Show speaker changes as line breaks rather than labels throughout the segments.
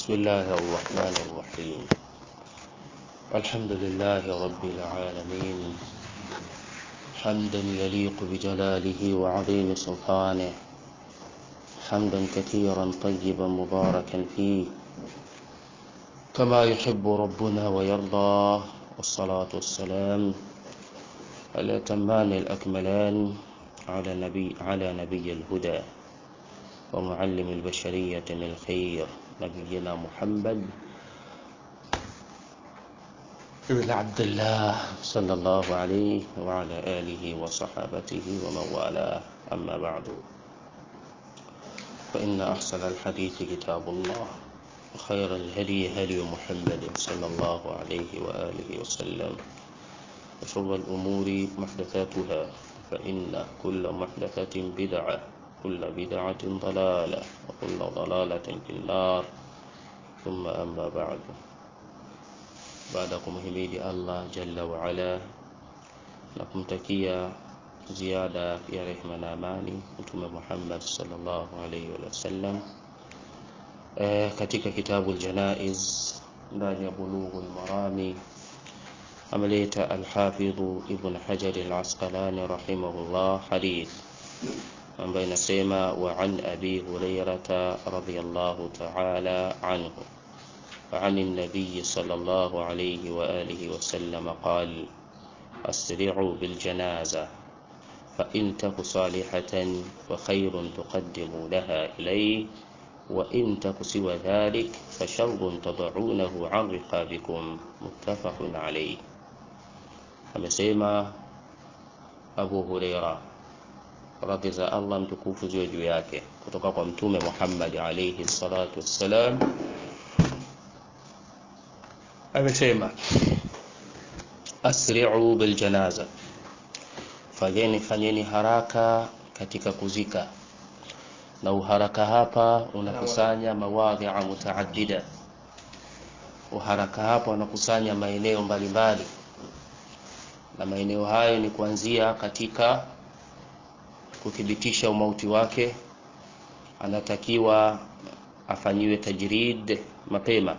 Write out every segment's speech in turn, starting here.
بسم الله الرحمن الرحيم الحمد لله رب العالمين حمدا يليق بجلاله وعظيم سلطانه حمدا كثيرا طيبا مباركا فيه كما يحب ربنا ويرضى والصلاة والسلام الأتمان الأكملان على نبي على نبي الهدى ومعلم البشرية الخير نبينا محمد بن عبد الله صلى الله عليه وعلى آله وصحابته ومن والاه أما بعد فإن أحسن الحديث كتاب الله وخير الهدي هدي محمد صلى الله عليه وآله وسلم وشر الأمور محدثاتها فإن كل محدثة بدعة كل بدعة ضلالة وكل ضلالة في النار ثم أما بعد بعدكم هميد الله جل وعلا nakumtakia ziada ya rehma na amani mtume Muhammad sallallahu alaihi wasallam e, katika kitabu Aljanaiz ndani ya Bulughul Marami ameleta Alhafidhu Ibn Hajar Al-Asqalani rahimahullah hadith ambayo inasema wa an abi hurairata radhiyallahu ta'ala anhu عن النبي صلى الله عليه وآله وسلم قال أسرعوا بالجنازة فإن تك صالحة فخير تقدمونها إليه وإن تك سوى ذلك فشر تضعونه عن رقابكم متفق عليه amesema Abu Huraira radhi za Allah mtukufu ziwe juu yake kutoka kwa mtume Muhammad alayhi salatu wassalam amesema asri'u bil janaza fanyeni fanyeni haraka katika kuzika na uharaka hapa unakusanya mawadhi'a mutaaddida uharaka hapa unakusanya maeneo mbalimbali na maeneo hayo ni kuanzia katika kuthibitisha umauti wake anatakiwa afanyiwe tajrid mapema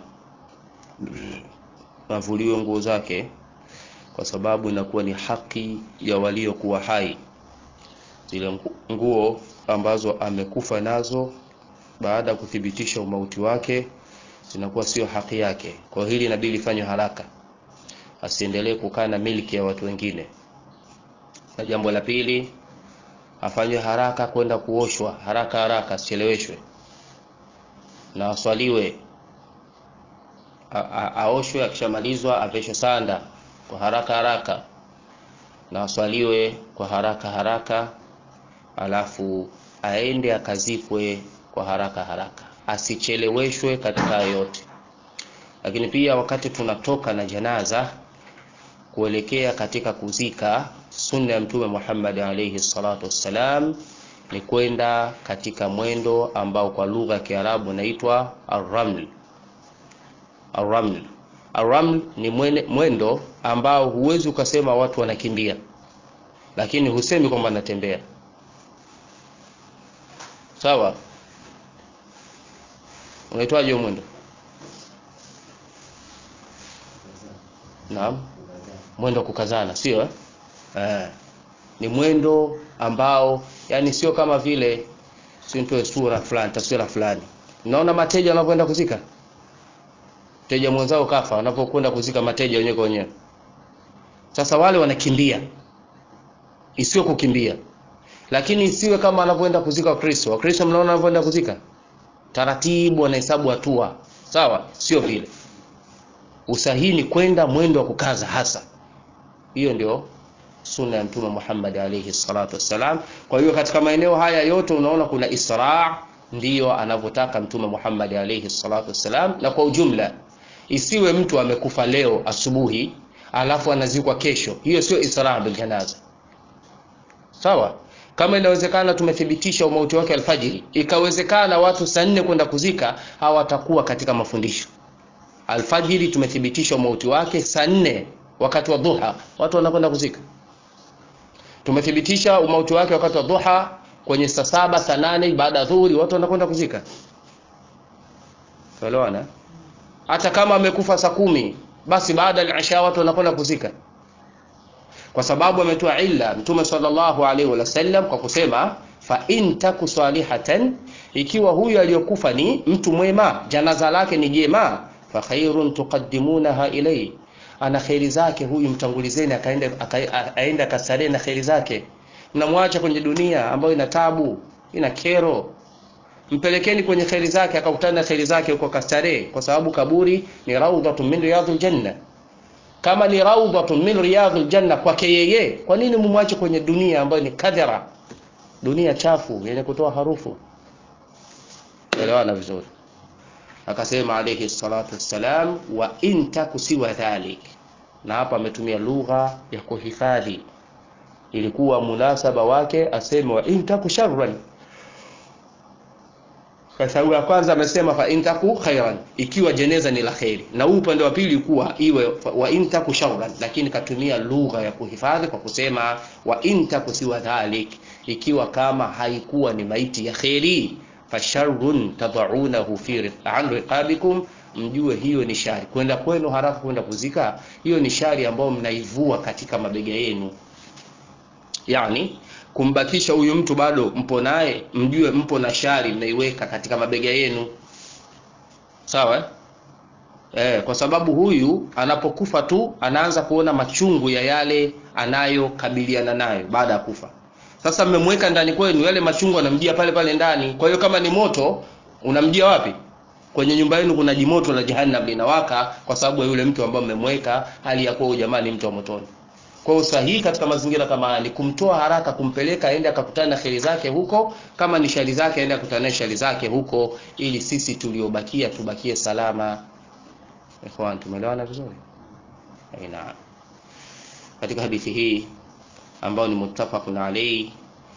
avuliwe nguo zake kwa sababu inakuwa ni haki ya waliokuwa hai zile nguo ambazo amekufa nazo baada ya kuthibitisha umauti wake zinakuwa sio haki yake kwa hili inabidi lifanywe haraka asiendelee kukaa na miliki ya watu wengine na jambo la pili afanywe haraka kwenda kuoshwa haraka haraka asicheleweshwe na aswaliwe aoshwe akishamalizwa aveshwe sanda kwa haraka haraka na aswaliwe kwa haraka haraka alafu aende akazikwe kwa haraka haraka asicheleweshwe katika yote lakini pia wakati tunatoka na janaza kuelekea katika kuzika sunna ya mtume Muhammad alayhi salatu wassalam ni kwenda katika mwendo ambao kwa lugha ya Kiarabu unaitwa ar-raml ar-raml ar-raml ni mwendo ambao huwezi ukasema watu wanakimbia lakini husemi kwamba natembea sawa unaitwaje mwendo Naam. Mwendo kukazana, sio eh? Eh. Ni mwendo ambao yani sio kama vile sintoe sura fulani, taswira fulani. Unaona mateja wanapoenda kuzika? Teja mwenzao kafa, wanapokwenda kuzika mateja wenyewe kwa wenyewe. Sasa wale wanakimbia. Isiwe kukimbia. Lakini isiwe kama wanavyoenda kuzika Wakristo. Wakristo mnaona wanavyoenda kuzika? Taratibu wanahesabu hatua. Sawa? Sio vile usahihi ni kwenda mwendo wa kukaza hasa hiyo ndio sunna ya mtume Muhammad alayhi salatu wassalam kwa hiyo katika maeneo haya yote unaona kuna isra ndiyo anavyotaka mtume Muhammad alayhi salatu wassalam na kwa ujumla isiwe mtu amekufa leo asubuhi alafu anazikwa kesho hiyo sio isra bil janaza sawa kama inawezekana tumethibitisha umauti wake alfajiri ikawezekana watu saa nne kwenda kuzika hawatakuwa katika mafundisho alfajiri tumethibitisha umauti wake saa nne wakati wa dhuha watu wanakwenda kuzika tumethibitisha umauti wake wakati wa dhuha kwenye saa saba saa nane baada ya dhuhuri watu wanakwenda kuzika tuelewana hata kama amekufa saa kumi basi baada ya isha watu wanakwenda kuzika kwa sababu ametoa illa mtume sallallahu alaihi wasallam kwa kusema fa in taku salihatan ikiwa huyu aliyokufa ni mtu mwema janaza lake ni jema fa khairun tuqaddimunaha ilayhi ana kheri zake huyu mtangulizeni akaenda aenda kasare na kheri zake mnamwacha kwenye dunia ambayo ina tabu ina kero mpelekeni kwenye kheri zake akakutana na kheri zake huko kastare kwa sababu kaburi ni raudhatun min riyadhil janna kama ni raudhatun min riyadhil janna kwake yeye kwa nini mumwache kwenye dunia ambayo ni kadhara dunia chafu yenye kutoa harufu elewana vizuri akasema alayhi salatu wassalam wa in taku siwa dhalik na hapa ametumia lugha ya kuhifadhi ilikuwa munasaba wake aseme wa in taku sharran kwa sababu ya kwanza amesema fa in taku khairan ikiwa jeneza ni la khairi na huu upande wa pili kuwa iwe wa in taku sharran lakini katumia lugha ya kuhifadhi kwa kusema wa in taku siwa dhalik ikiwa kama haikuwa ni maiti ya khairi fasharrun tadaunahu fi an riqabikum mjue hiyo ni shari kwenda kwenu haraka kwenda kuzika hiyo ni shari ambayo mnaivua katika mabega yenu yani kumbakisha huyu mtu bado mpo naye mjue mpo na shari mnaiweka katika mabega yenu sawa eh? Eh, kwa sababu huyu anapokufa tu anaanza kuona machungu ya yale anayokabiliana nayo baada ya kufa sasa mmemweka ndani kwenu yale machungu anamjia pale pale ndani kwa hiyo kama ni moto unamjia wapi kwenye nyumba yenu kuna jimoto la jahannam linawaka kwa sababu ya yule mtu ambaye mmemweka hali ya kuwa jamaa ni mtu wa motoni kwa hiyo sahihi katika mazingira kama haya ni kumtoa haraka kumpeleka aende akakutana na kheri zake huko kama ni shari zake aende akutana na shari zake huko ili sisi tuliobakia tubakie salama ikhwan tumeelewana vizuri aina katika hadithi hii ambao ni muttafaqun alayhi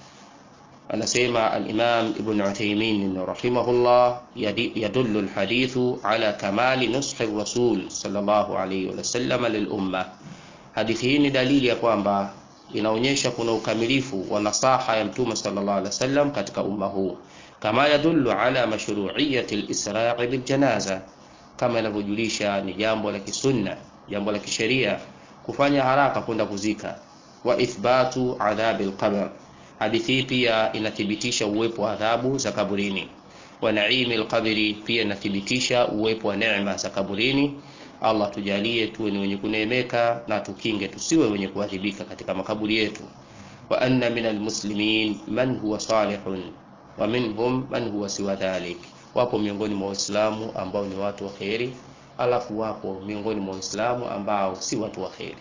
anasema al-Imam Ibn Uthaymeen rahimahullah yadullu al-hadithu ala kamali nushi rasul sallallahu alayhi wa sallam lil umma hadithi hii ni dalili ya kwamba inaonyesha kuna ukamilifu wa nasaha ya mtume sallallahu alaihi wasallam katika umma huu kama yadullu ala mashru'iyyati al-isra' bil janaza kama inavyojulisha ni jambo la kisunna jambo la kisheria kufanya haraka kwenda kuzika wa ithbatu adhabi alqabr hadithi hii pia inathibitisha uwepo wa adhabu za kaburini wa naimi alqabri pia inathibitisha uwepo wa neema za kaburini Allah tujalie tuwe ni wenye kuneemeka na tukinge tusiwe wenye kuadhibika katika makaburi yetu wa anna min almuslimin man huwa salihun wa minhum man huwa siwa dhalik wapo miongoni mwa waislamu ambao ni watu wa kheri alafu wapo miongoni mwa waislamu ambao si watu wa kheri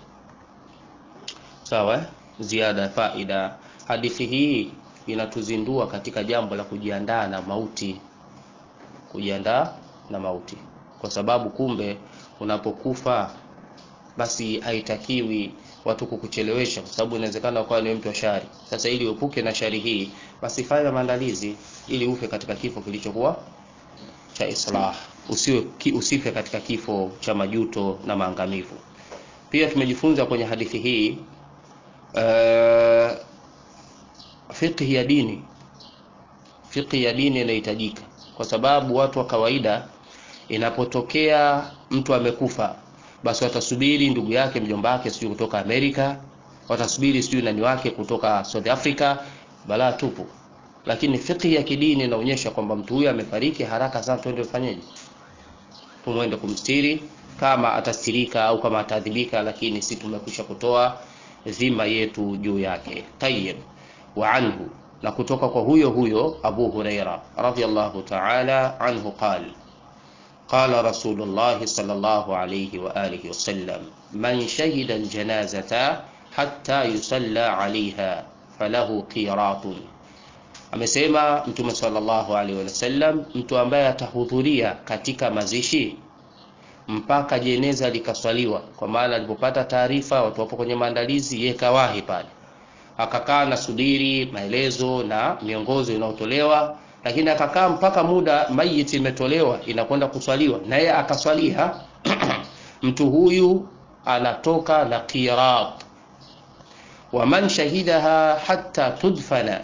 sawa ziada faida hadithi hii inatuzindua katika jambo la kujiandaa na mauti kujiandaa na mauti kwa sababu kumbe unapokufa basi haitakiwi watu kukuchelewesha kwa sababu inawezekana ukawa ni mtu wa shari sasa ili uepuke na shari hii basi fanya maandalizi ili ufe katika kifo kilichokuwa cha islah usiwe ki, usife katika kifo cha majuto na maangamivu pia tumejifunza kwenye hadithi hii uh, fiqhi ya dini fiqhi ya dini inahitajika kwa sababu watu wa kawaida inapotokea mtu amekufa basi watasubiri ndugu yake mjomba wake sijui kutoka Amerika watasubiri sijui nani wake kutoka South Africa balaa tupu lakini fiqhi ya kidini inaonyesha kwamba mtu huyu amefariki haraka sana twende ufanyeje tumwende kumstiri kama atastirika au kama ataadhibika lakini si tumekwisha kutoa dhima yetu juu yake tayyib wa anhu na kutoka kwa huyo huyo Abu Huraira radhiyallahu ta'ala anhu qala قال رسول الله صلى الله عليه وآله وسلم من شهد الجنازة حتى يصلى عليها فله قيراط amesema mtume sallallahu alaihi wasallam mtu ambaye atahudhuria katika mazishi mpaka jeneza likaswaliwa kwa maana alipopata taarifa watu wapo kwenye maandalizi yeye kawahi pale akakaa na subiri maelezo na miongozo inayotolewa lakini akakaa mpaka muda mayiti imetolewa inakwenda kuswaliwa na yeye akaswalia mtu huyu anatoka na qirat wa man shahidaha hatta tudfana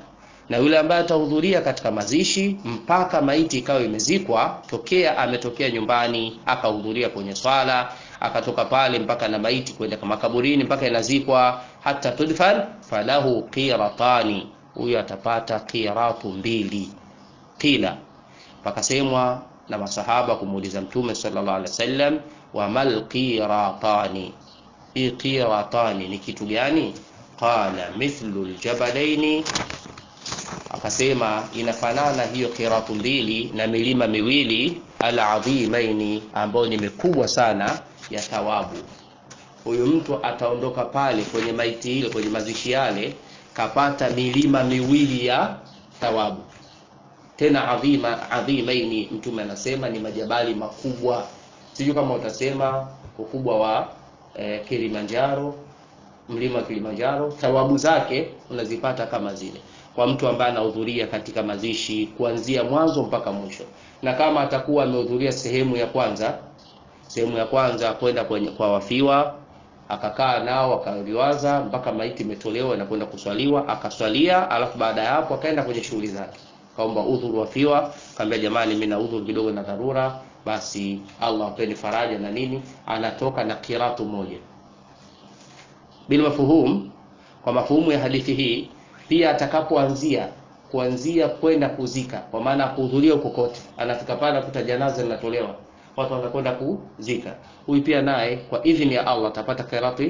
na yule ambaye atahudhuria katika mazishi mpaka maiti ikawa imezikwa, tokea ametokea nyumbani akahudhuria kwenye swala akatoka pale mpaka na maiti kwenda makaburini mpaka inazikwa, hata tudfan falahu qiratani, huyo atapata qiratu mbili. Qila, pakasemwa na masahaba kumuuliza Mtume sallallahu alaihi wasallam, wamal qiratani, hii qiratani ni kitu gani? Qala mithlu ljabalaini akasema inafanana hiyo kiratu mbili na milima miwili aladhimaini, ambayo ni mikubwa sana ya thawabu. Huyu mtu ataondoka pale kwenye maiti ile, kwenye mazishi yale, kapata milima miwili ya thawabu, tena adhima adhimaini. Mtume anasema ni majabali makubwa, sijui kama utasema ukubwa wa eh, Kilimanjaro, mlima wa Kilimanjaro, thawabu zake unazipata kama zile kwa mtu ambaye anahudhuria katika mazishi kuanzia mwanzo mpaka mwisho. Na kama atakuwa amehudhuria sehemu ya kwanza, sehemu ya kwanza kwenda kwenye kwa wafiwa, akakaa nao akaliwaza mpaka maiti imetolewa na kwenda kuswaliwa, akaswalia, alafu baada ya hapo akaenda kwenye shughuli zake, kaomba udhuru wafiwa, kaambia jamani, mimi na udhuru kidogo na dharura, basi Allah apeni faraja na nini, anatoka na kiratu moja. Bila mafuhum, kwa mafuhumu ya hadithi hii pia atakapoanzia kuanzia kwenda kuzika, kwa maana kuhudhuria huko kote, anafika pale akuta janaza linatolewa, watu wanakwenda kuzika, huyu pia naye kwa idhini ya Allah atapata kirati.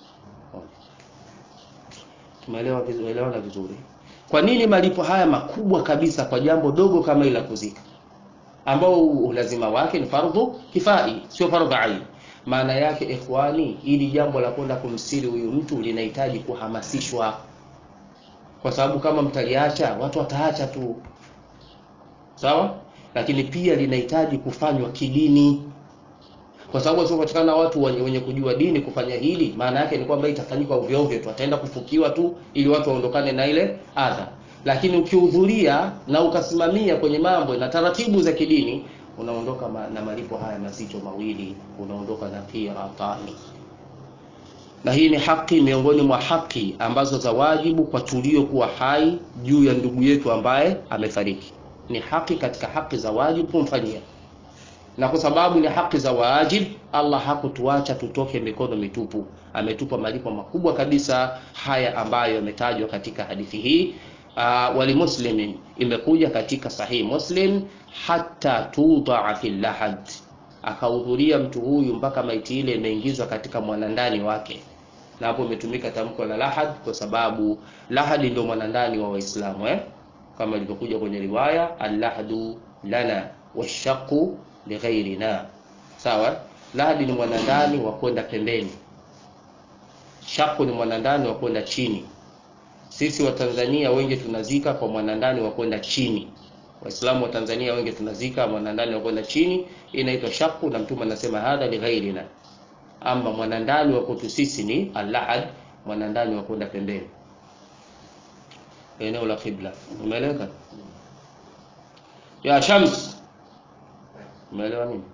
Tumeelewa vizuri, elewana vizuri. Kwa nini malipo haya makubwa kabisa kwa jambo dogo kama ile kuzika, ambao ulazima wake ni fardhu kifai, sio fardhu ain? Maana yake ikhwani, ili jambo la kwenda kumsiri huyu mtu linahitaji kuhamasishwa kwa sababu kama mtaliacha watu wataacha tu, sawa. Lakini pia linahitaji kufanywa kidini, kwa sababu wasiopatikana watu wenye, wenye kujua dini kufanya hili, maana yake ni kwamba itafanyika ovyo ovyo tu, ataenda kufukiwa tu ili watu waondokane na ile adha. Lakini ukihudhuria na ukasimamia kwenye mambo na taratibu za kidini, unaondoka ma, na malipo haya mazito mawili, unaondoka na qiratani na hii ni haki miongoni mwa haki ambazo za wajibu kwa tuliokuwa hai juu ya ndugu yetu ambaye amefariki. Ni haki katika haki za wajibu kumfanyia, na kwa sababu ni haki za wajibu, Allah hakutuacha tutoke mikono mitupu. Ametupa malipo makubwa kabisa haya ambayo yametajwa katika hadithi hii. Uh, walimuslimin imekuja katika sahihi Muslim, hata tudaa fi lahad, akahudhuria mtu huyu mpaka maiti ile imeingizwa katika mwanandani wake na hapo imetumika tamko la lahad kwa sababu lahadi ndio mwanandani wa Waislamu eh? kama ilivyokuja kwenye riwaya allahadu lana washaqu lighairina. Sawa, lahadi ni mwanandani wa kwenda pembeni, shaqu ni mwanandani wa kwenda chini. Sisi wa Tanzania wengi tunazika kwa mwanandani wa kwenda chini. Waislamu wa Tanzania wengi tunazika mwanandani wa kwenda chini, inaitwa shaqu, na Mtume anasema hadha lighairina ama mwanandani wa kwetu sisi ni alahad, mwanandani wa kwenda pembeni, eneo la kibla. Umeeleweka ya Shams? Umeelewa nini?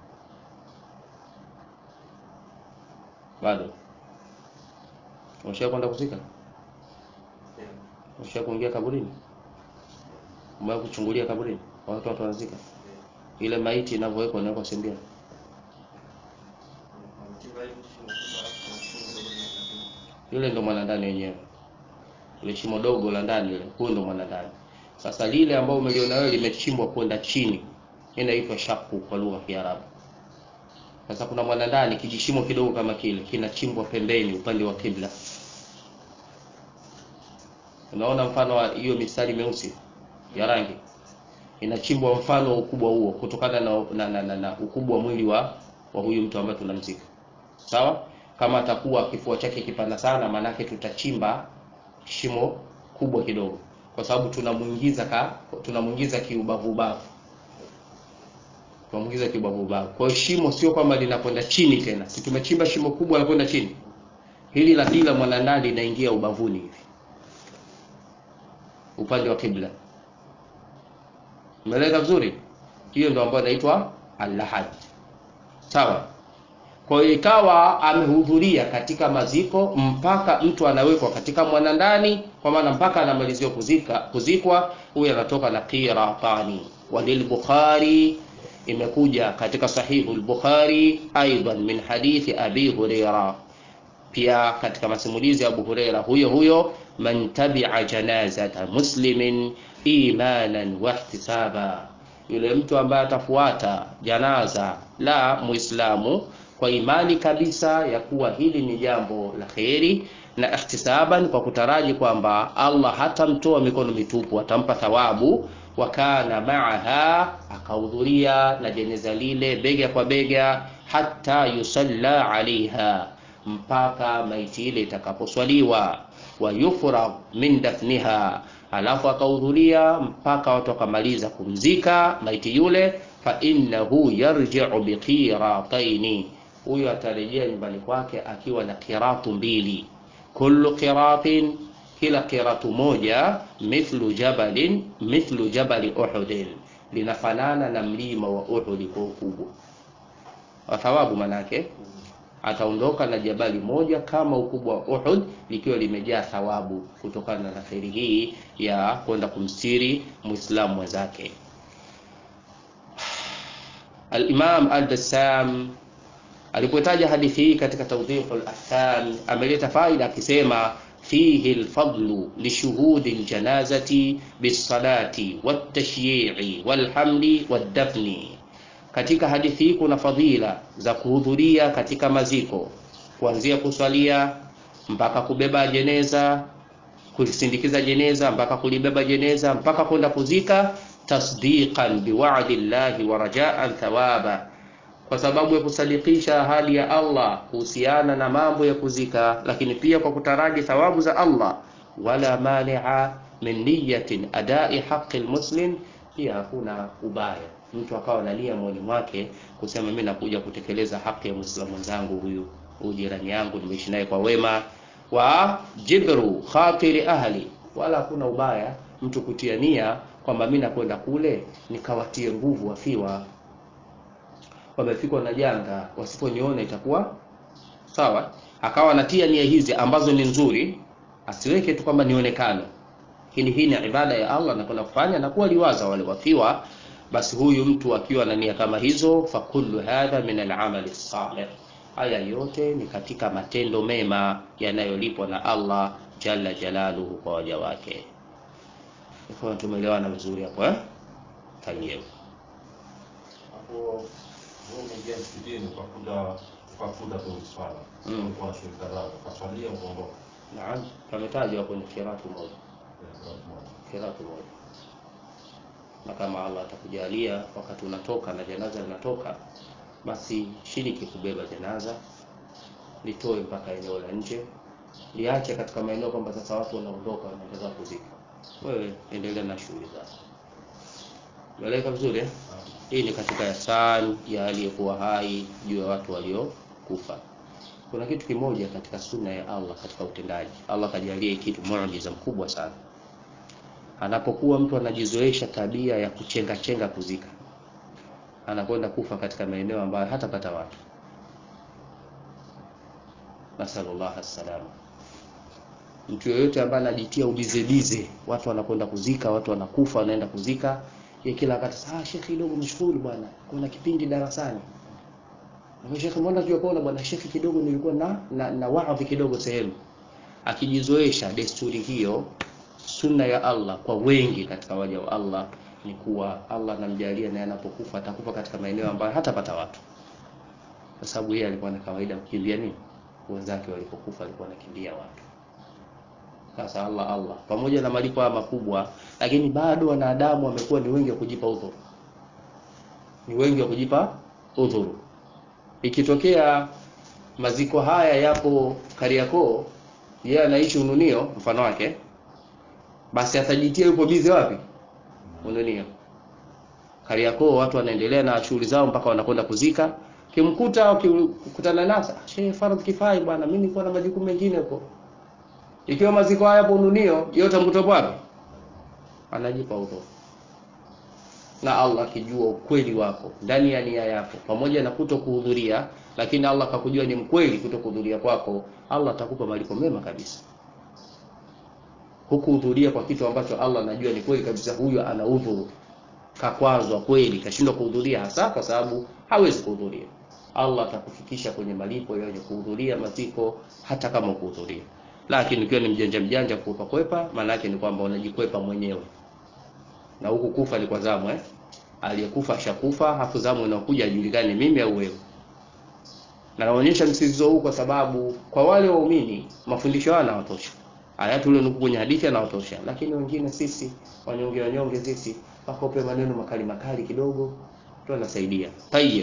Bado umesha kwenda kuzika? Umesha kuingia kaburini? Umewahi kuchungulia kaburini watu watu wanazika ile maiti inavyowekwa, inawekwa sembia yule ndo mwanandani wenyewe, ile shimo dogo la ndani ile, huyo ndo mwanandani. Sasa lile ambao umeliona wewe limechimbwa kwenda chini, inaitwa shaku kwa lugha ya Kiarabu. Sasa kuna mwanandani, kijishimo kidogo kama kile kinachimbwa pembeni, upande wa kibla. Unaona mfano wa hiyo mistari meusi ya rangi inachimbwa mfano ukubwa huo, kutokana na, na, na, na, na ukubwa wa mwili wa wa huyu mtu ambaye tunamzika. Sawa, kama atakuwa kifua chake kipana sana, maanake tutachimba shimo kubwa kidogo, kwa sababu tunamuingiza ka tunamuingiza kiubavu ubavu, tunamuingiza kiubavu ubavu. Kwa hiyo shimo sio kwamba linakwenda chini tena, si tumechimba shimo kubwa la kwenda chini, hili la pili la mwanandani linaingia ubavuni hivi, upande wa kibla. Umeeleka vizuri? Hiyo ndio ambayo inaitwa al-lahad. Sawa. kwa hiyo ikawa amehudhuria katika maziko mpaka mtu anawekwa katika mwanandani kwa maana mpaka anamaliziwa kuzika kuzikwa huyu anatoka na qiratani walilbukhari imekuja katika sahihu lbukhari aidan min hadithi abi hureira pia katika masimulizi ya abu hureira huyo huyo man tabia janazata muslimin imanan wahtisaba yule mtu ambaye atafuata janaza la muislamu kwa imani kabisa ya kuwa hili ni jambo la kheri na ihtisaban kwa kutaraji kwamba allah hatamtoa mikono mitupu atampa thawabu wa kana maaha akahudhuria na jeneza lile bega kwa bega hata yusalla alaiha mpaka maiti ile itakaposwaliwa wa yufragh min dafniha alafu akahudhuria mpaka watu wakamaliza kumzika maiti yule fa innahu yarji'u biqirataini huyo atarejea nyumbani kwake akiwa na qiratu mbili kullu qiratin kila qiratu moja mithlu jabalin mithlu jabali uhudin linafanana na mlima wa uhudi kwa ukubwa wa thawabu manake ataondoka na jabali moja kama ukubwa wa Uhud likiwa limejaa thawabu kutokana na kheri hii ya kwenda kumstiri muislamu mwenzake. Al-Imam Al-Bassam alipotaja hadithi hii katika Tawdihul Ahkam ameleta faida akisema fihi lfadlu lishuhudi ljanazati bisalati waltashyi'i walhamli waddafni katika hadithi hii kuna fadhila za kuhudhuria katika maziko kuanzia kuswalia mpaka kubeba jeneza kulisindikiza jeneza mpaka kulibeba jeneza mpaka kwenda kuzika tasdiqan biwa'di llahi wa rajaan thawaba kwa sababu ya kusadikisha ahadi ya Allah kuhusiana na mambo ya kuzika lakini pia kwa kutaraji thawabu za Allah wala mani'a min niyatin adai haqqi almuslim pia hakuna ubaya mtu akawa na nia moyoni mwake kusema mimi nakuja kutekeleza haki ya muislamu mwenzangu huyu huyu jirani yangu nimeishi naye kwa wema wa jibru khatiri ahli wala hakuna ubaya mtu kutia nia kwamba mimi nakwenda kule nikawatie nguvu wafiwa wamefikwa na janga wasiponiona itakuwa sawa akawa anatia nia hizi ambazo ni nzuri asiweke tu kwamba nionekane lakini hii ni ibada ya Allah anakwenda kufanya na kuwa liwaza wale wafiwa basi huyu mtu akiwa na nia kama hizo fakullu hadha min al-amali salih haya yote ni katika matendo mema yanayolipwa na Allah jalla jalaluhu kwa waja wake kwa tumeelewana vizuri hapo eh tayyib
hapo wewe umeingia msikitini ukakuta ukakuta tu swala
Mm.
ulikuwa na shirika zako ukaswalia ukaondoka
naam pametajwa kwenye kiratu moja
Eh, watu moja.
kiratu moja na kama Allah atakujalia wakati unatoka na janaza linatoka basi shiriki kubeba janaza litoe mpaka eneo la nje liache katika maeneo kwamba sasa watu wanaondoka wanaendelea kuzika wewe endelea na shughuli zako meleka vizuri eh? hii ni katika ihsan ya aliyekuwa hai juu ya watu waliokufa kuna kitu kimoja katika sunna ya Allah katika utendaji Allah kajalia hii kitu muujiza mkubwa sana anapokuwa mtu anajizoesha tabia ya kuchenga chenga kuzika anakwenda kufa katika maeneo ambayo hatapata watu nasallallahu alaihi mtu yoyote ambaye anajitia ubizebize watu wanakwenda kuzika watu wanakufa wanaenda kuzika ye kila wakati ah shekhi kidogo mshukuru bwana kuna kipindi darasani na shekhi mbona tulipoona bwana shekhi kidogo nilikuwa na na, na waadhi kidogo sehemu akijizoesha desturi hiyo sunna ya Allah kwa wengi katika waja wa Allah ni kuwa Allah anamjalia naye anapokufa atakufa katika maeneo ambayo hatapata watu kwa sababu yeye alikuwa na kawaida kukimbia nini wenzake walipokufa alikuwa anakimbia watu sasa Allah Allah pamoja na malipo haya makubwa lakini bado wanadamu wamekuwa ni wengi wa kujipa udhuru ni wengi wa kujipa udhuru ikitokea maziko haya yapo Kariakoo yeye anaishi Ununio mfano wake basi atajitia yupo bize wapi Ununio Kariakoo watu wanaendelea na shughuli zao mpaka wanakwenda kuzika kimkuta ukikutana nasa shehe faradhi kifai bwana mimi nilikuwa na majukumu mengine huko ikiwa maziko haya hapo Ununio yote mkutopo wapi anajipa udhuru na Allah akijua ukweli wako ndani ya nia yako pamoja na kuto kuhudhuria lakini Allah akakujua ni mkweli kuto kuhudhuria kwako Allah atakupa malipo mema kabisa hukuhudhuria kwa kitu ambacho Allah anajua ni kweli kabisa huyo ana udhuru kakwazwa kweli kashindwa kuhudhuria hasa kwa sababu hawezi kuhudhuria Allah atakufikisha kwenye malipo ya wenye kuhudhuria maziko hata kama kuhudhuria lakini ukiwa ni mjanja mjanja kupa kwepa maana yake ni kwamba unajikwepa mwenyewe na huku kufa ni kwa zamu eh aliyekufa ashakufa hafu zamu inakuja ajulikane mimi au wewe na naonyesha msisitizo huu kwa sababu kwa wale waumini mafundisho haya yanawatosha aya tulionuku kwenye hadithi yanawatosha lakini wengine sisi wanyonge wanyonge sisi wakope maneno makali makali kidogo tu anasaidia tayyib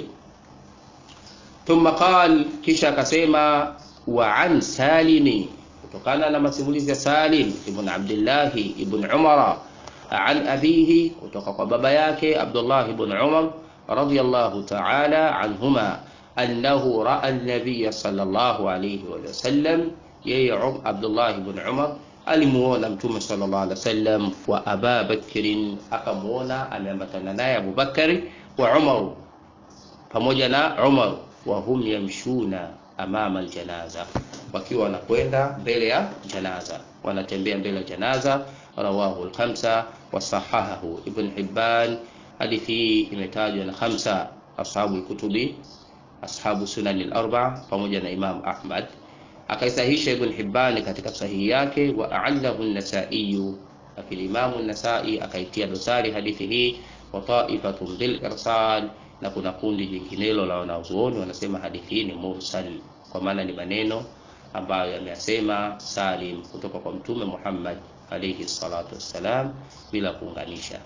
thumma qal kisha akasema wa an salimi kutokana na masimulizi ya Salim ibn Abdullah ibn Umar an abihi kutoka kwa baba yake Abdullah ibn Umar radiyallahu ta'ala anhuma annahu ra'a an-nabiy sallallahu alayhi wa sallam yeye Abdullah ibn Umar alimuona mtume sallallahu alaihi wasallam wa Aba Bakrin akamuona ameambatana naye Abu Bakari wa Umar pamoja na Umar wa hum yamshuna amama aljanaza wakiwa wanakwenda mbele ya janaza wanatembea mbele ya janaza rawahu al-khamsa wa sahahahu ibn Hibban hadithi hii imetajwa na khamsa ashabu kutubi ashabu sunan al-arba pamoja na Imam Ahmad akaisahisha ibn Hibban katika sahihi yake wa a'allahu an-Nasa'i lakini Imam an-Nasa'i akaitia dosari hadithi hii wa ta'ifatun bil irsal na kuna kundi jinginelo la wanazuoni wanasema hadithi hii ni mursal kwa maana ni maneno ambayo yameyasema Salim kutoka kwa Mtume Muhammad alayhi salatu wassalam bila kuunganisha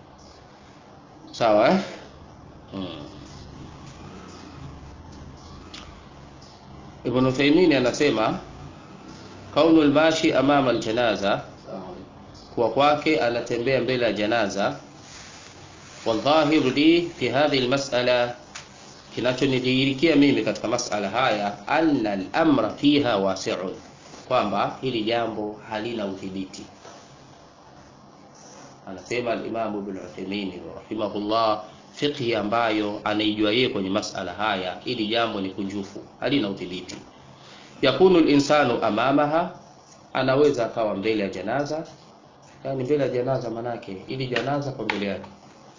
sawa eh? hmm. Ibn Uthaymeen anasema kaunu al-mashi amama al-janaza kwa kwake anatembea mbele ya janaza wadhahiru li fi hadhihi al-mas'ala kinachonidhihirikia mimi katika masala haya anna al-amra fiha wasi'un kwamba hili jambo halina udhibiti anasema al-Imam Ibn Uthaymeen rahimahullah fiqhi ambayo anaijua yeye kwenye masala haya ili jambo ni kunjufu halina udhibiti yakunu al-insanu amamaha anaweza akawa mbele ya janaza yani mbele ya janaza manake ili janaza kwa mbele yake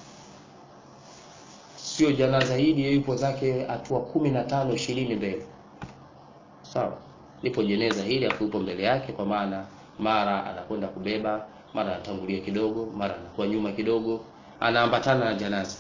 sio janaza hili yupo zake hatua kumi na tano ishirini mbele sawa lipo jeneza hili afu yupo mbele yake kwa maana mara anakwenda kubeba mara anatangulia kidogo mara anakuwa nyuma kidogo anaambatana na janaza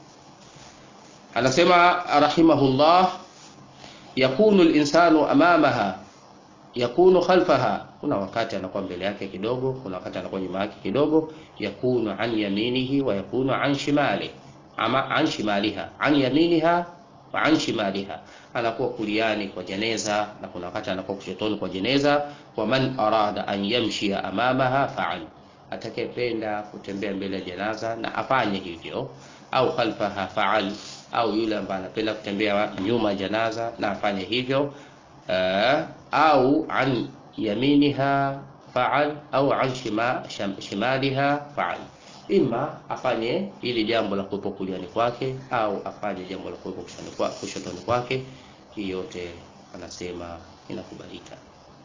anasema rahimahullah yakunu linsanu amamaha yakunu khalfaha kuna wakati anakuwa mbele yake kidogo kuna wakati anakuwa nyuma yake kidogo yakunu an yaminihi wa yakunu an shimali ama an shimaliha an yaminiha wa an shimaliha anakuwa kuliani kwa jeneza na kuna wakati anakuwa kushotoni kwa jeneza wa man arada an yamshia amamaha fa'al atakayependa kutembea mbele ya janaza na afanye hivyo au khalfaha fa'al au yule ambaye anapenda kutembea nyuma ya janaza na afanye hivyo uh, au an yaminiha fa'al au an shima, sham, shimaliha fa'al ima afanye ili jambo la kuwepo kuliani kwake au afanye jambo la kuwepo kushotoni kwake hii yote anasema inakubalika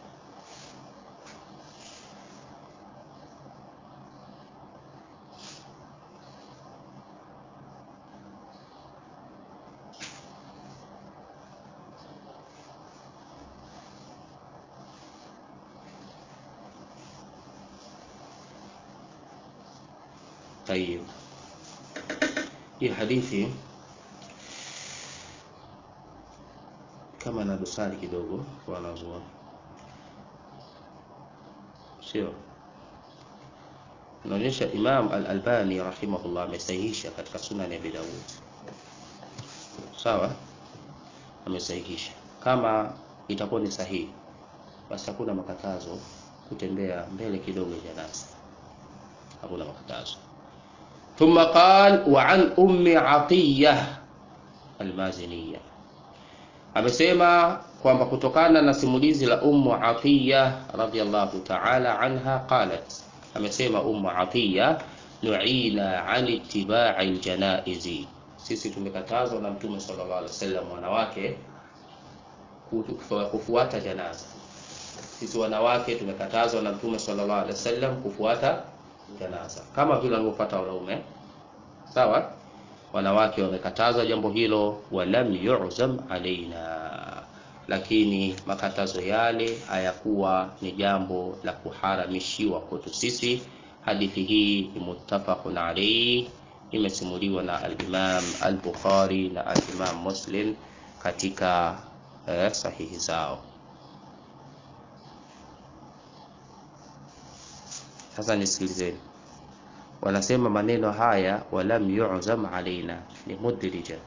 طيب hii hadithi kama na dosari kidogo kwa wanazuoni sio inaonyesha Imam Al-Albani rahimahullah amesahihisha katika Sunan ya Abi Dawud sawa amesahihisha kama itakuwa ni sahihi basi hakuna makatazo kutembea mbele kidogo ya janaza hakuna makatazo ثم قال وعن أم عطية المازنية amesema kwamba kutokana na simulizi la Ummu Atiya radhiyallahu ta'ala anha qalat amesema Ummu Atiya nuina an ittibai ljanaizi, sisi tumekatazwa na Mtume sallallahu alaihi wasallam wanawake kufu- kufuata janaza. Sisi wanawake tumekatazwa na Mtume sallallahu alaihi wasallam kufuata janaza kama vile walivyofuata wanaume. Sawa, wanawake wamekatazwa jambo hilo, walam yu'zam alaina, lakini makatazo yale hayakuwa ni jambo la kuharamishiwa kwetu sisi. Hadithi hii ni muttafaqun alayhi, imesimuliwa na al-Imam al-Bukhari na al-Imam Muslim katika eh, sahihi zao. Sasa nisikilizeni, wanasema maneno haya walam yu'zam alaina ni mudrija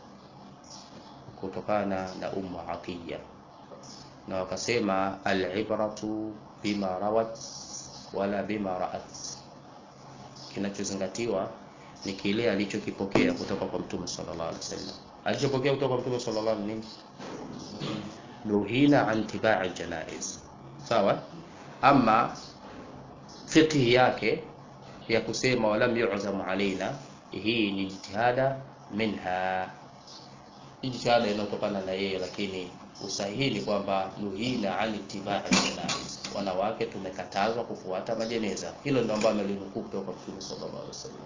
kutokana na Ummu Atiya, na wakasema al-ibratu bima rawat wala bima ra'at, kinachozingatiwa ni kile alichokipokea kutoka kwa Mtume sallallahu alaihi wasallam. Alichopokea kutoka kwa Mtume sallallahu alaihi wasallam nini? Nuhina an tibai janaiz, sawa. Ama fiqhi yake ya kusema walam yu'zamu alaina, hii ni jitihada minha, hii jitihada inayotokana na yeye, lakini usahihi ni kwamba nuhina an tibai janaiz, wanawake tumekatazwa kufuata majeneza. Hilo ndio ambalo amelinukuu kutoka kwa Mtume sallallahu alaihi wasallam.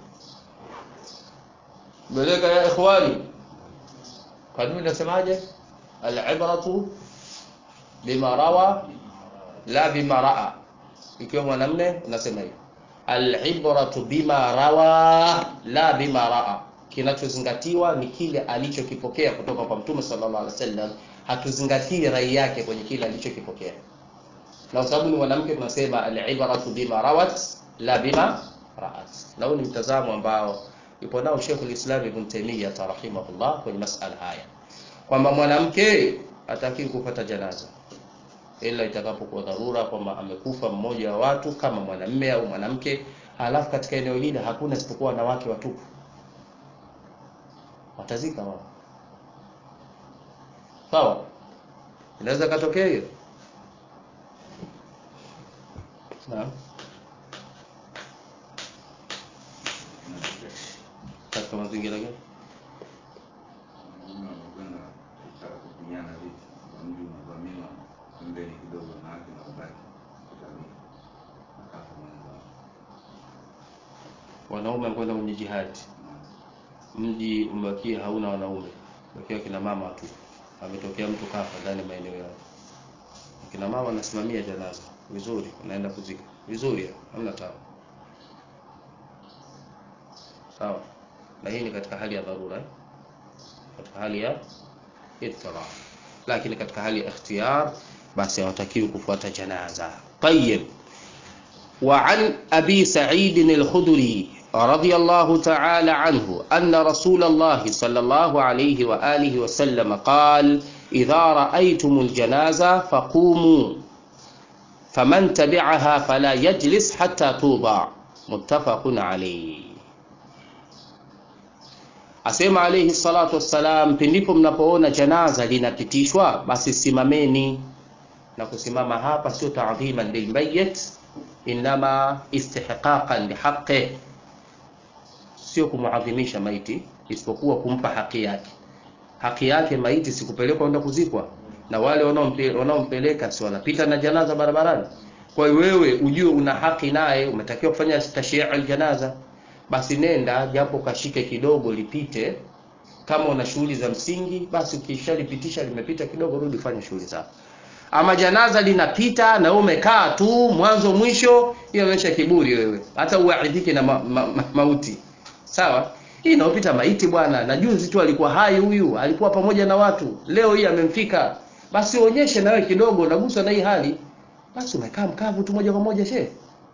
Meleka ya ikhwani, kanuni nasemaje? Al-ibratu bima rawa la bima raa. Ikiwa mwanamume unasema hivi, al-ibratu bima rawa la bima raa, kinachozingatiwa ni kile alichokipokea kutoka kwa Mtume sallallahu alaihi wasallam. Hatuzingatii rai yake kwenye kile alichokipokea, na kwa sababu ni mwanamke tunasema al-ibratu bima rawat la bima raat, na huu ni mtazamo ambao yupo nao Sheikhul Islam Ibn Taymiyyah rahimahullah kwenye masala haya kwamba mwanamke hatakiwi kupata janaza ila itakapokuwa dharura kwamba amekufa mmoja wa watu kama mwanamme au mwanamke, halafu katika eneo lile hakuna isipokuwa wanawake watupu, watazika wao. Sawa, inaweza katokea hiyo. Naam, katika mazingira gani?
Wanaume wanakwenda kutaka kupigana vita, mji unavamiwa, pembeni kidogo wanawake wanabaki kutalii, akafa mwenzao.
Wanaume wanakwenda kwenye jihadi, mji umebakia hauna wanaume, bakia kina mama tu. Ametokea mtu kafa ndani ya maeneo yao, kina mama wanasimamia janaza vizuri, unaenda kuzika vizuri, hamna tabu. Sawa, na hii ni katika hali ya dharura eh? katika hali ya idtira, lakini katika hali ya ikhtiyar, basi hawatakiwi kufuata janaza. Tayyib. وعن أبي سعيد الخدري رضي الله تعالى عنه أن رسول الله صلى الله عليه وآله وسلم قال إذا رأيتم الجنازة فقوموا فمن تبعها فلا يجلس حتى توضع متفق عليه Asema alayhi salatu wassalam, pindipo mnapoona janaza linapitishwa, basi simameni. Na kusimama hapa sio ta'dhiman lilmayit, inama istihqaqan lihaqqih, sio kumuadhimisha maiti, isipokuwa kumpa haki yake. Haki yake maiti si kupelekwa kwenda kuzikwa, na wale wanaompe- wanaompeleka si wanapita na janaza barabarani. Kwa hiyo wewe ujue una haki naye, umetakiwa kufanya tashyi'u aljanaza basi nenda japo kashike kidogo lipite. Kama una shughuli za msingi, basi ukishalipitisha limepita kidogo, rudi fanya shughuli zako. Ama janaza linapita na wewe umekaa tu mwanzo mwisho, hiyo inaonyesha kiburi wewe, hata uaidhike na ma, ma, ma, mauti. Sawa, hii inaopita maiti bwana, na juzi tu alikuwa hai huyu, alikuwa pamoja na watu, leo hii amemfika. Basi uonyeshe na wewe kidogo unaguswa na hii hali, basi umekaa mkavu tu moja kwa moja shehe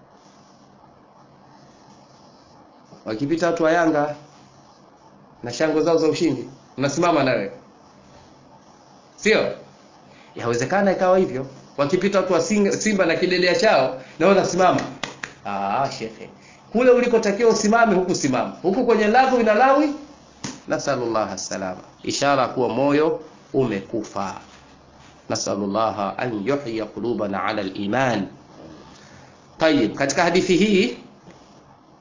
wakipita watu wa Yanga na shangwe zao za ushindi, unasimama nawe, sio? Yawezekana ikawa hivyo, wakipita watu wa Singa- Simba na kidedea chao, na wewe unasimama. Ah, shekhe, kule ulikotakiwa usimame huku simama, huku kwenye lagu ina lawi. Nasallallahu salama, ishara kuwa moyo umekufa. Nasallallahu an yuhya qulubana ala al-iman. Tayib, katika hadithi hii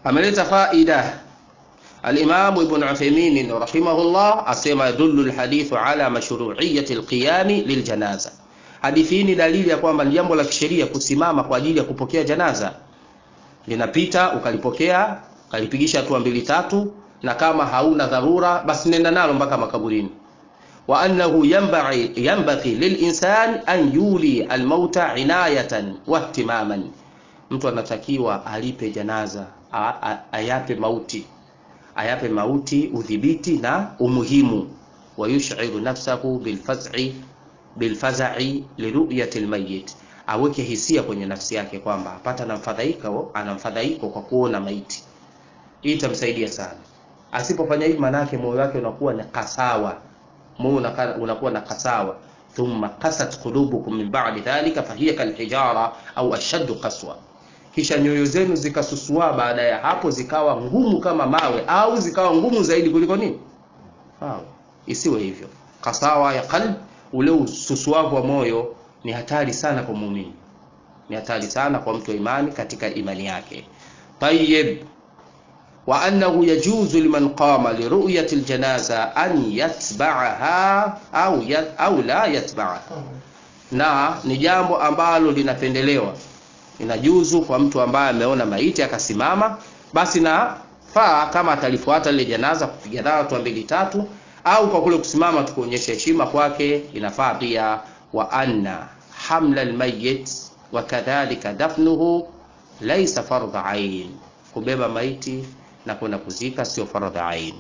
ameleta faida الإمام ابن عثيمين رحمه الله أسمى يدل الحديث على مشروعية القيام للجنازة hadithi hii ni dalili ya kwamba ni jambo la kisheria kusimama kwa ajili ya kupokea janaza linapita ukalipokea ukalipigisha hatua mbili tatu na kama hauna dharura basi nenda nalo mpaka makaburini wa annahu yanbaghi yanbaghi lilinsan an yuli almauta inayatan wa ihtimaman mtu anatakiwa alipe janaza a, a, ayape mauti ayape mauti udhibiti na umuhimu wayushiru nafsahu bilfaz'i bilfazai liruyati lmayit aweke hisia kwenye nafsi yake kwamba apata anamfadhaiko anamfadhaiko kwa kuona maiti hii itamsaidia sana asipofanya hivi maanake moyo wake unakuwa na kasawa moyo unaka- unakuwa na kasawa thumma qasat qulubukum min ba'di dhalika fahiya kalhijara au ashaddu qaswa kisha nyoyo zenu zikasusua baada ya hapo zikawa ngumu kama mawe au zikawa ngumu zaidi kuliko nini mawe isiwe hivyo kasawa ya qalb ule ususuavu wa moyo ni hatari sana kwa muumini ni hatari sana kwa mtu wa imani katika imani yake tayib wa annahu yajuzu liman qama liruyati aljanaza an yatba'aha au yat, au la yatba'aha na ni jambo ambalo linapendelewa inajuzu kwa mtu ambaye ameona maiti akasimama basi na faa kama atalifuata lile janaza kupiga nalo hatua mbili tatu au kwa kule kusimama tukuonyesha heshima kwake inafaa pia wa anna hamla almayyit wa kadhalika dafnuhu laysa fardha ain kubeba maiti na kwenda kuzika sio fardha ain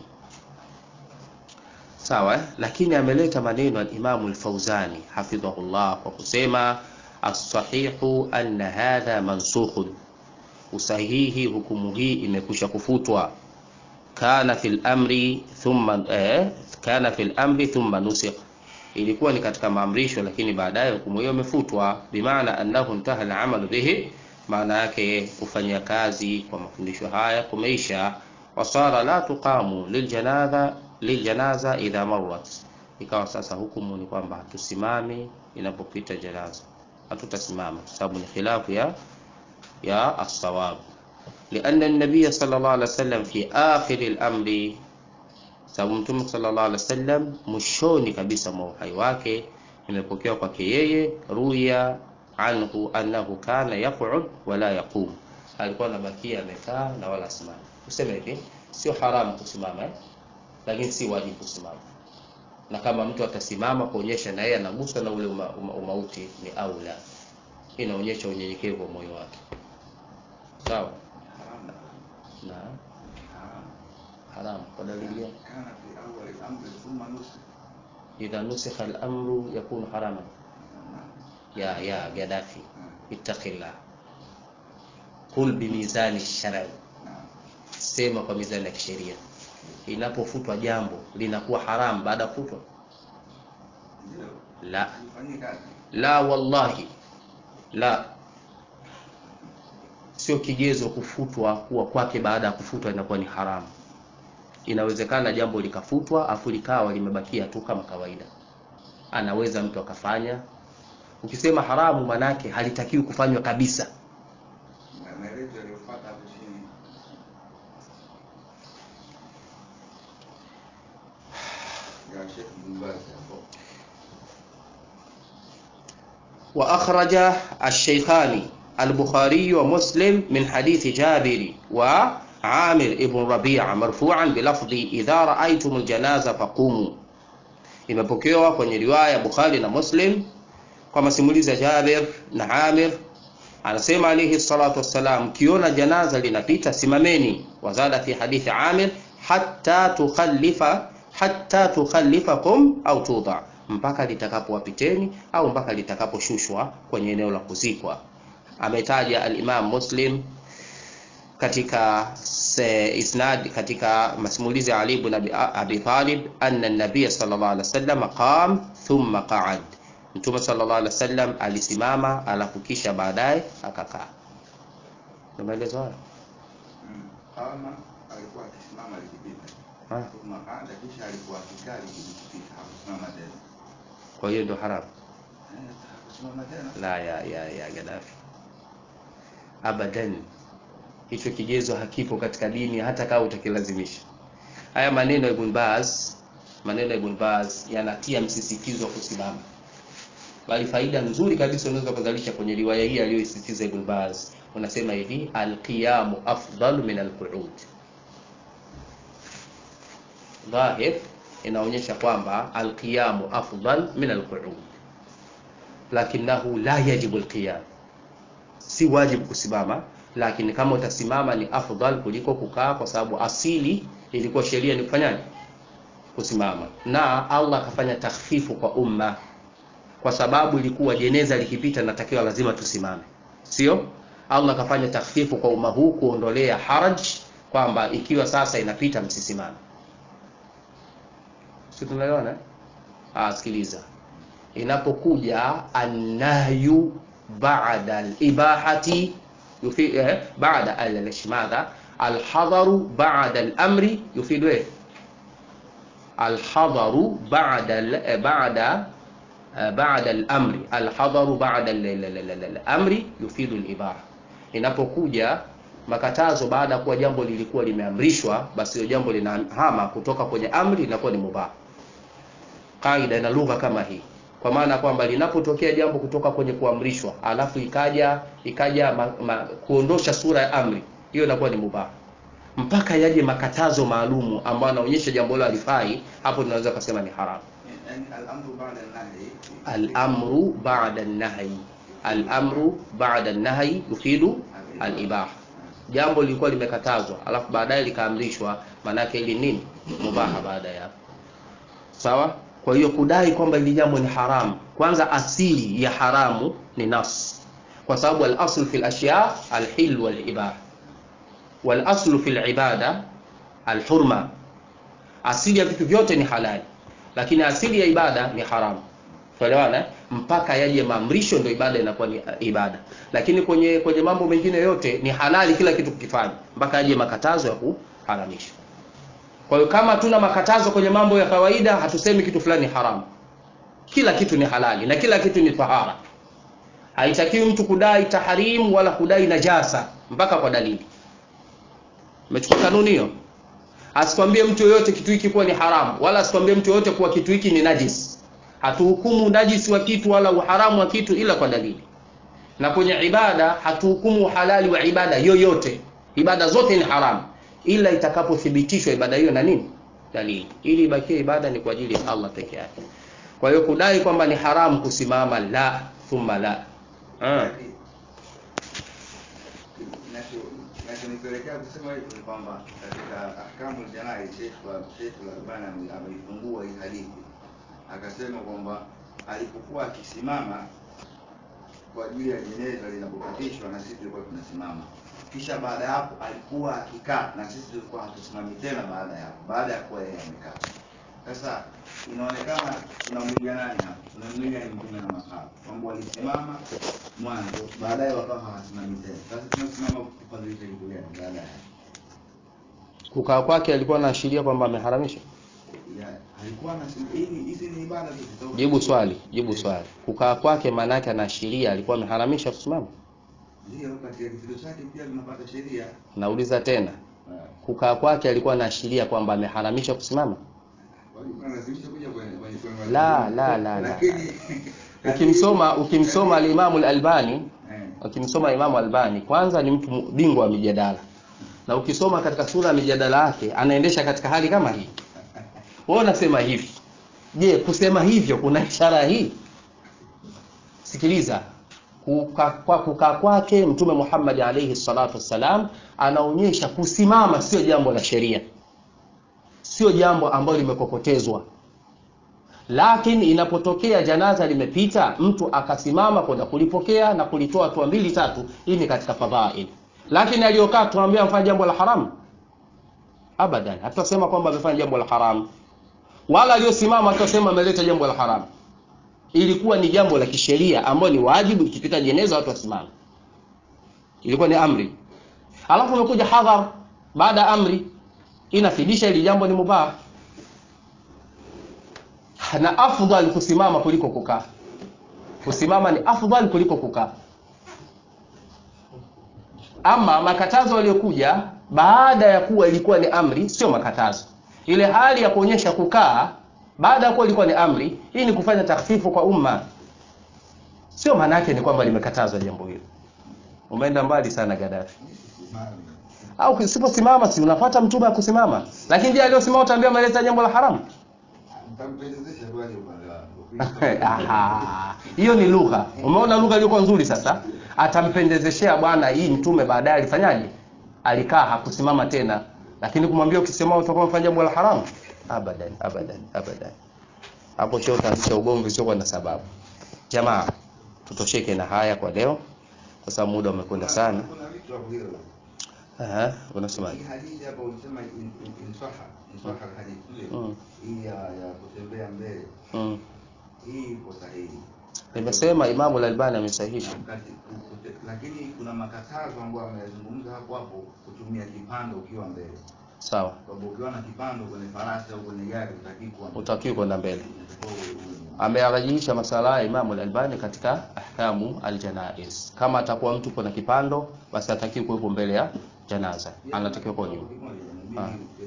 sawa eh? lakini ameleta maneno al-Imam al-Fauzani hafidhahullah kwa kusema as-sahihu anna hadha mansukhun usahihi hukumu hii imekwisha kufutwa kana fil amri thumma eh, kana fil amri thumma nusikh ilikuwa ni katika maamrisho lakini baadaye hukumu hiyo imefutwa bimaana annahu intaha al-amalu bihi maana yake kufanyia kazi kwa mafundisho haya kumeisha wasara la tuqamu liljanaza liljanaza idha marrat ikawa sasa hukumu ni kwamba hatusimami inapopita janaza hatutasimama kwa sababu ni khilafu ya ya as-sawab لأن النبي صلى الله عليه وسلم في آخر الأمر sababu mtume sallallahu alaihi wasallam mwishoni kabisa mwa uhai wake imepokewa kwake yeye ruya anhu annahu kana yaq'ud wala yaqum alikuwa anabakia amekaa na wala simama useme hivi sio haramu kusimama eh? lakini si wajibu kusimama na kama mtu atasimama kuonyesha na yeye anaguswa na ule uma, uma, umauti ni aula inaonyesha unyenyekevu wa moyo wake sawa
Haramu.
na
Haramu.
haramu kwa dalili gani
Kana fi awwali al-amri thumma nusikh.
idha nusikha al-amru yakunu haraman ya ya Gaddafi ittaqillah qul bimizani shar'i
Naam.
sema kwa mizani ya kisheria inapofutwa jambo linakuwa haramu baada ya kufutwa
Ndio.
la
Ifanyie kazi.
la wallahi la sio kigezo kufutwa kuwa kwake baada ya kufutwa inakuwa ni haramu inawezekana jambo likafutwa afu likawa limebakia tu kama kawaida anaweza mtu akafanya ukisema haramu manake halitakiwi kufanywa kabisa
Na maelezo yaliyofuata hapo chini. Ya Sheikh Bin Baz hapo.
وأخرج الشيخان البخاري ومسلم من حديث جابر وعامر ابن ربيعة مرفوعا بلفظ إذا رأيتم الجنازة فقوموا imepokewa kwenye riwaya Bukhari na Muslim kwa masimulizi ya Jabir na Amir anasema alayhi salatu wassalam kiona janaza linapita simameni wazada fi hadithi Amir hatta tukhallifa hatta tukhallifakum au tudha mpaka litakapowapiteni au mpaka litakaposhushwa kwenye eneo la kuzikwa ametaja al-Imam Muslim katika se- isnad katika masimulizi ya Ali ibn Abi, Abi Talib anna an-nabiy sallallahu alaihi wasallam qam thumma qa'ad Mtume sallallahu alaihi wasallam alisimama alafu kisha baadaye akakaa. Ndio maelezo hayo.
Mm. Kama alikuwa akisimama likipita.
Ah,
Thumma qa'ada kisha alikuwa akikaa likipita. Hakusimama tena.
Kwa hiyo ndio haramu.
Eh, hakusimama tena.
La ya ya ya Gaddafi. Abadan. hicho kigezo hakipo katika dini hata kama utakilazimisha haya maneno ya Ibn Baz maneno ya Ibn Baz yanatia msisitizo wa kusimama bali faida nzuri kabisa unaweza kuzalisha kwenye riwaya hii aliyoisisitiza Ibn Baz unasema hivi alqiyamu afdalu min alqu'ud dhahir inaonyesha kwamba alqiyamu afdal min alqu'ud lakinahu la yajibu alqiyam si wajibu kusimama lakini kama utasimama ni afdal kuliko kukaa kwa sababu asili ilikuwa sheria ni kufanyaje kusimama na Allah akafanya takhfifu kwa umma kwa sababu ilikuwa jeneza likipita natakiwa lazima tusimame sio Allah akafanya takhfifu kwa umma huu kuondolea haraj kwamba ikiwa sasa inapita msisimame si tunaelewana ah sikiliza inapokuja annahyu ba'da al-ibahati yufi eh, ba'da al-ishmadha al-hadaru ba'da al-amri yufidu eh al-hadaru ba'da al- ba'da بعد الامر الحظر بعد ال- ال- ال- ال- الامri yufidu al-ibaha inapokuja makatazo baada ya kuwa jambo lilikuwa limeamrishwa basi hilo jambo linahama kutoka kwenye amri linakuwa ni mubah kaida na lugha kama hii kwa maana kwamba linapotokea jambo kutoka kwenye kuamrishwa alafu ikaja ikaja ma, ma, kuondosha sura ya amri hiyo inakuwa ni mubah mpaka yaje makatazo maalumu ambayo anaonyesha jambo hilo halifai hapo tunaweza kusema ni haramu
يعني الامر بعد النهي
الامر بعد النهي الامru ba'da an-nahy yufidu al-ibaha jambo lilikuwa limekatazwa alafu baadaye likaamrishwa maanake ili nini mubaha baada ya hapo sawa kwa hiyo kudai kwamba ili jambo ni haramu kwanza asili ya haramu ni nas kwa sababu al-asl fi al-ashya al-hil wal-ibaha wal-aslu fi al-ibada al-hurma asili ya vitu vyote ni halali lakini asili ya ibada ni haramu tuelewana mpaka yaje maamrisho ndio ibada inakuwa ni uh, ibada lakini kwenye kwenye mambo mengine yote ni halali kila kitu kukifanya mpaka yaje makatazo ya kuharamisha kwa hiyo kama tuna makatazo kwenye mambo ya kawaida hatusemi kitu fulani haramu kila kitu ni halali na kila kitu ni tahara haitakiwi mtu kudai taharimu wala kudai najasa mpaka kwa dalili umechukua kanuni hiyo asikwambie mtu yoyote kitu hiki kuwa ni haramu wala asikwambie mtu yoyote kuwa kitu hiki ni najis hatuhukumu najisi wa kitu wala uharamu wa kitu ila kwa dalili na kwenye ibada hatuhukumu uhalali wa ibada yoyote ibada zote ni haramu ila itakapothibitishwa ibada hiyo na nini dalili ili ibakie ibada ni kwa ajili ya Allah peke yake kwa hiyo kudai kwamba ni haramu kusimama la thumma la ah.
kinachonipelekea kusema hivyo ni kwamba katika ahkamu janai Sheikh Sheikh Al-Albani ame- ameifungua hii hadithi akasema kwamba alipokuwa akisimama kwa ajili ya jeneza linapopitishwa na sisi tulikuwa tunasimama kisha baada ya hapo alikuwa akikaa na sisi tulikuwa hatusimami tena baada ya hapo baada ya kuwa yeye amekaa sasa inaonekana tunamwiga nani hapa tunamwiga ni mtume na masahaba kwamba walisimama mwanzo baadaye wakawa hawasimami tena sasa tunasimama kufadhilisha kitu gani baada ya
kukaa kwake alikuwa anaashiria kwamba ameharamisha
ya alikuwa anasema hivi hizi ni ibada tu zitakuwa-
jibu swali jibu swali kukaa kwake maana yake anaashiria alikuwa ameharamisha kusimama
ndio katika kitendo chake pia tunapata sheria
nauliza tena
Eh,
kukaa kwake alikuwa anaashiria kwamba ameharamisha kusimama
walikuwa wanalazimisha kuja kwenye kwenye kwenye
La, la, la, la.
lakini
ukimsoma ukimsoma alimamu al-Albani
eh,
ukimsoma Imamu Albani kwanza ni mtu bingwa wa mijadala na ukisoma katika sura ya mijadala yake anaendesha katika hali kama hii wewe unasema hivi je kusema hivyo kuna ishara hii sikiliza kukaa kwa kukaa kwake mtume Muhammad alayhi salatu wassalam anaonyesha kusimama sio jambo la sheria sio jambo ambalo limekokotezwa lakini inapotokea janaza limepita mtu akasimama kwenda kulipokea na kulitoa hatua mbili tatu hii ni katika fadhail lakini aliyokaa tuambia amefanya jambo la haramu abadan hatutasema kwamba amefanya jambo la haramu wala aliyosimama hatutasema ameleta jambo la haramu ilikuwa ni jambo la kisheria ambayo ni wajibu ikipita jeneza watu wasimame ilikuwa ni amri alafu umekuja hadhar baada ya amri inafidisha ili jambo ni mubah na afdal kusimama kuliko kukaa kusimama ni afdal kuliko kukaa ama makatazo yaliyokuja baada ya kuwa ilikuwa ni amri sio makatazo ile hali ya kuonyesha kukaa baada ya kuwa ilikuwa ni amri hii ni kufanya takhfifu kwa umma sio maana yake ni kwamba limekatazwa jambo hilo umeenda mbali sana Gaddafi au usiposimama si unafuata mtume akusimama lakini je aliyosimama utaambia ameleta jambo la haramu
Nitampendezesha tu aje upande wako.
Aha. hiyo ni lugha umeona lugha iliyokuwa nzuri sasa atampendezeshea bwana hii mtume baadaye alifanyaje alikaa hakusimama tena lakini kumwambia ukisimama utakuwa umefanya jambo la haramu abadan abadan abadan hapo sio utaanzisha ugomvi sio na sababu jamaa tutosheke na haya kwa leo kwa sababu muda umekwenda sana
Kuna vitu hapo hilo.
Aha, unasemaje
Hii hadithi hapo ulisema in- in- insaha, insaha hadithi.
Mm.
Hii ya ya kutembea mbele.
mm.
Hii ipo sahihi.
nimesema imamu al-albani amesahihisha
Kati- kute- lakini kuna makatazo ambayo ameyazungumza hapo hapo kutumia kipando ukiwa mbele.
sawa
Kwa ukiwa na kipando kwenye farasi au kwenye gari utaki kuwa
utakiwa kwenda mbele
Unatakiwa uwe- uwe-
amearajiisha masala ya Imamu al-Albani katika ahkamu al-janaiz. Kama atakuwa mtu kuna kipando, basi atakiwa kuwepo mbele ya janaza, anatakiwa kuwa nyuma. Ah.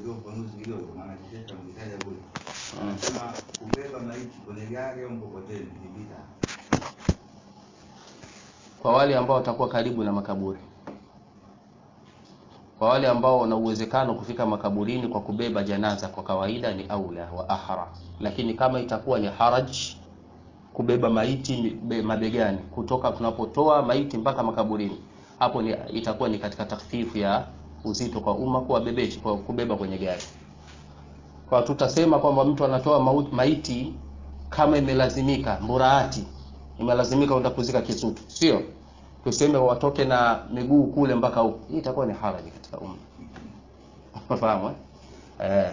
Anasema kubeba maiti kwenye gari au mkokoteni ni bid'a.
Kwa wale ambao watakuwa karibu na makaburi, kwa wale ambao wana uwezekano kufika makaburini kwa kubeba janaza, kwa kawaida ni aula wa ahra, lakini kama itakuwa ni haraj kubeba maiti be- mabegani kutoka tunapotoa maiti mpaka makaburini, hapo ni, itakuwa ni katika takhfifu ya uzito kwa umma kuwabebeshi kwa kubeba kwenye gari. Kwa tutasema kwamba mtu anatoa mau- maiti kama imelazimika, mburaati imelazimika kwenda kuzika Kisutu, sio tuseme watoke na miguu kule mpaka huko, hii itakuwa ni haraji katika umma. Unafahamu eh? Eh.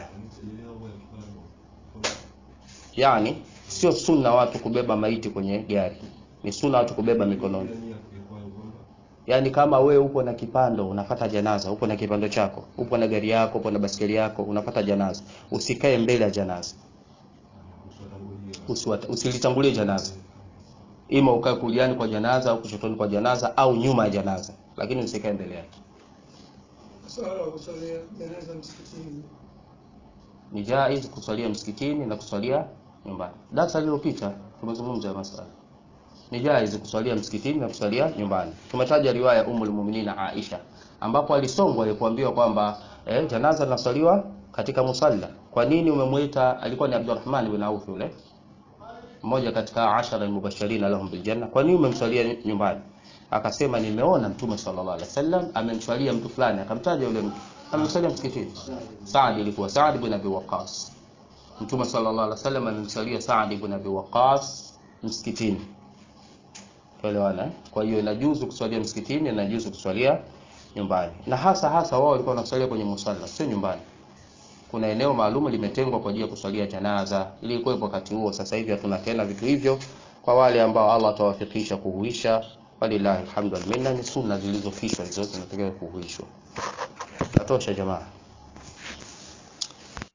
Yani sio sunna watu kubeba maiti kwenye gari, ni sunna watu kubeba mikononi. Yaani kama we upo na kipando unapata janaza, upo na kipando chako, upo na gari yako, upo na basikeli yako, unapata janaza, usikae mbele ya janaza, Usiwata- usilitangulie janaza, ima ukae kuliani kwa janaza au kushotoni kwa janaza au nyuma ya janaza, lakini usikae mbele yake.
Swala la kusalia jeneza msikitini.
Ni jaiz kusalia msikitini na kusalia nyumbani. Darasa lililopita tumezungumza ya masala. Ni jaiz kusalia msikitini na kusalia nyumbani. Tumetaja riwaya ya Ummul Mu'minin Aisha ambapo alisongwa alipoambiwa kwamba eh, janaza linasaliwa katika musalla. Kwa nini umemwita? Alikuwa ni Abdurrahman bin Auf yule mmoja katika ashara almubashirina lahum biljanna. Kwa nini umemswalia nyumbani? Akasema nimeona Mtume sallallahu alaihi wasallam amemswalia mtu fulani, akamtaja yule mtu, amemswalia msikitini. Saad ilikuwa Saad ibn Abi Waqqas. Mtume sallallahu alaihi wasallam amemswalia Saad ibn Abi Waqqas msikitini. Tuelewana? eh? Kwa hiyo inajuzu kuswalia msikitini, inajuzu kuswalia nyumbani, na hasa hasa wao walikuwa wanaswalia kwenye musalla, sio nyumbani kuna eneo maalum limetengwa kwa ajili ya kuswalia janaza ili kuwepo wakati huo. Sasa hivi hatuna tena vitu hivyo. Kwa wale ambao Allah atawafikisha kuhuisha, walillahi alhamdu wal minna, ni sunna zilizofishwa hizo zinatakiwa kuhuishwa. Natosha jamaa.